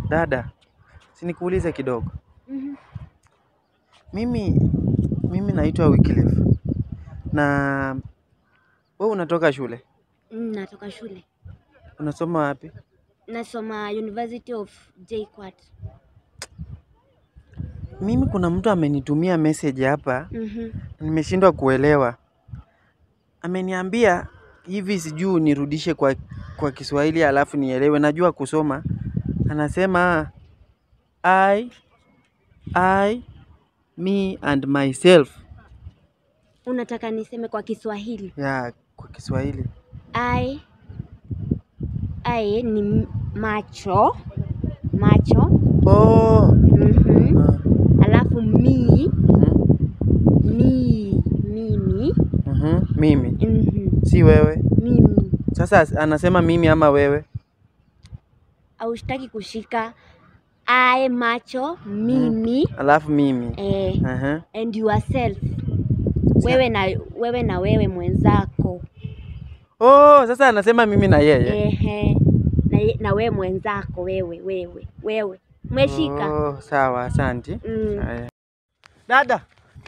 Dada, sinikuulize kidogo. Mhm. Mimi mimi naitwa Wycliffe. Na wewe unatoka shule? Mm, natoka shule. Unasoma wapi? Nasoma University of JKUAT. Mimi kuna mtu amenitumia message hapa, Mhm. nimeshindwa kuelewa. Ameniambia hivi sijui nirudishe kwa kwa Kiswahili alafu nielewe. Najua kusoma. Anasema I I me and myself. Unataka niseme kwa Kiswahili? Ya kwa Kiswahili. I I ni m- macho macho. Oh. Mhm. ah, Alafu mi mhm, mi mimi mhm, Mimi mhm. si wewe. mimi Sasa as- anasema mimi ama wewe? aushtaki kushika I macho mimi Alafu mimi. eh, Aha. and yourself wewe na wewe na wewe mwenzako Oh, sasa anasema mimi na yeye. ehe na, ye- na wewe mwenzako wewe wewe wewe umeshika Oh, sawa, asanti. mm. Haya. Dada.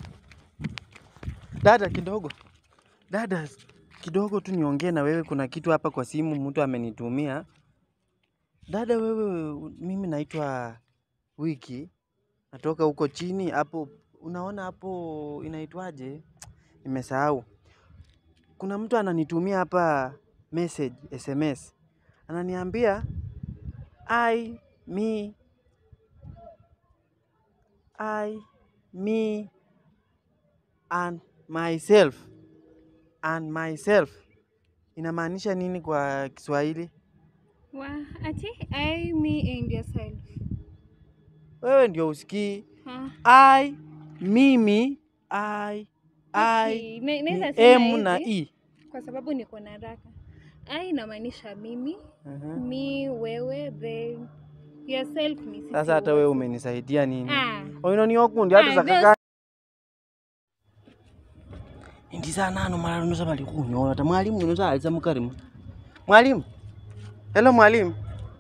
Dada kidogo. Dada kidogo tu niongee na wewe, kuna kitu hapa kwa simu mtu amenitumia. Dada wewe, mimi naitwa Wiki. Natoka huko chini hapo, unaona hapo inaitwaje? Nimesahau. Kuna mtu ananitumia hapa message SMS. Ananiambia I me I, me, and myself. And myself. Inamaanisha nini kwa Kiswahili? Wa, ati I, me and yourself. Wewe ndio usikii. Huh? I, mimi, I, I, Okay, na- ni naweza sema M na hivi, E. Kwa sababu niko na haraka. I inamaanisha mimi, Mhm. me wewe, then yourself ni sisi Sasa hata wewe wote. umenisaidia nini? Ah, Oino ni okundi hata Ah, zakaka indiza nano mara nusa bali kunyola ta mwalimu nusa aliza mukarimu mwalimu hello mwalimu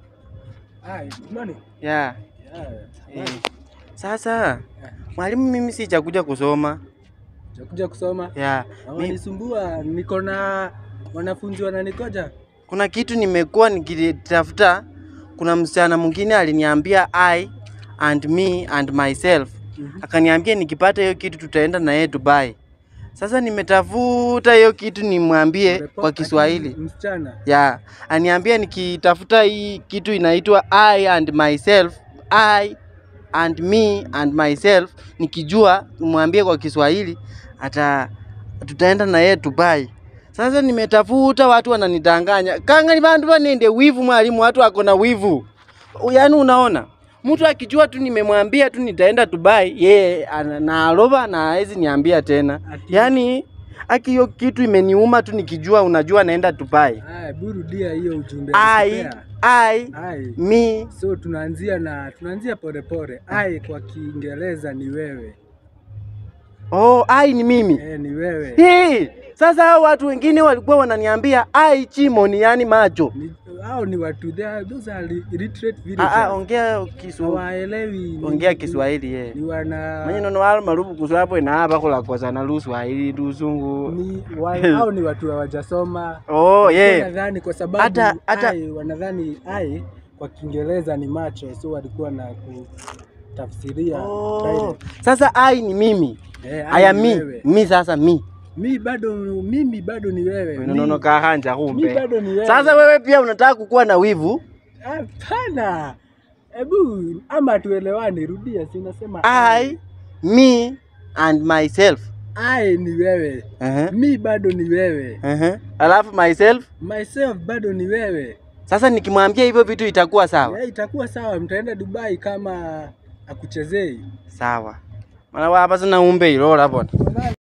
Hi, good morning. yeah. Yeah. Eh, Sasa mwalimu, mimi sijakuja kusoma Jakuja kusoma. ya Na mi, Wanisumbua, niko na wanafunzi wananikoja. kuna kitu nimekuwa nikitafuta. Kuna msichana mwingine aliniambia I and me and myself, Mhm. akaniambia nikipata hiyo kitu tutaenda na yeye Dubai. Sasa nimetafuta hiyo kitu nimwambie Repo- kwa ati Kiswahili Msichana. ya aniambia nikitafuta hii kitu inaitwa I and myself, I and me and myself, nikijua mwambie kwa Kiswahili ata tutaenda na yeye Dubai. Sasa nimetafuta, watu wananidanganya kangani, bandu banende wivu. Mwalimu, watu wako na wivu, yaani unaona mtu akijua tu nimemwambia tu nitaenda Dubai, yeye ana- naaloba na hawezi niambia tena. Ati- Yaani aki hiyo kitu imeniuma tu nikijua, unajua naenda Dubai. Haya, burudia hiyo ujumbe. I, alikupea. I, Ai. me, So tunaanzia na tunaanzia polepole. Ai kwa Kiingereza ni wewe. oh, I ni mimi. Eh, ni wewe. Hii, sasa hao watu wengine walikuwa wananiambia I chimoni, yani macho. Ni, hao ni watu they are, those are illiterate Ah, ah, villagers. ongea Kiswahili. Hawaelewi. ni- Ongea ni- Kiswahili ye. Ni wana Manye nono walo marubu kuswapo ina hapa kula kwa sana Luswahili Lusungu. ni wa, hao ni watu hawajasoma. Oh, Walikuwa yeah. Nadhani kwa sababu Hata- hata- ai, wanadhani ai kwa Kiingereza ni macho, so walikuwa na kutafsiria Oh. direct. Sasa I ni mimi. Eh, ai Aya ni mi, wewe. mi sasa mi. Mi bado mimi bado ni wewe. Mi- Nono kahanja mi kumbe. bado ni wewe. Sasa wewe pia unataka kukuwa na wivu? hapana. Hebu ama tuelewane, rudia, si unasema I, me and myself. ai ni wewe. Uh-huh. Mi bado ni wewe. Uh-huh. Alafu myself. Myself bado ni wewe. Sasa nikimwambia hivyo vitu itakuwa sawa. Ya, itakuwa sawa, mtaenda Dubai kama akuchezei. Sawa. Mana wapa sina umbe ilola bona.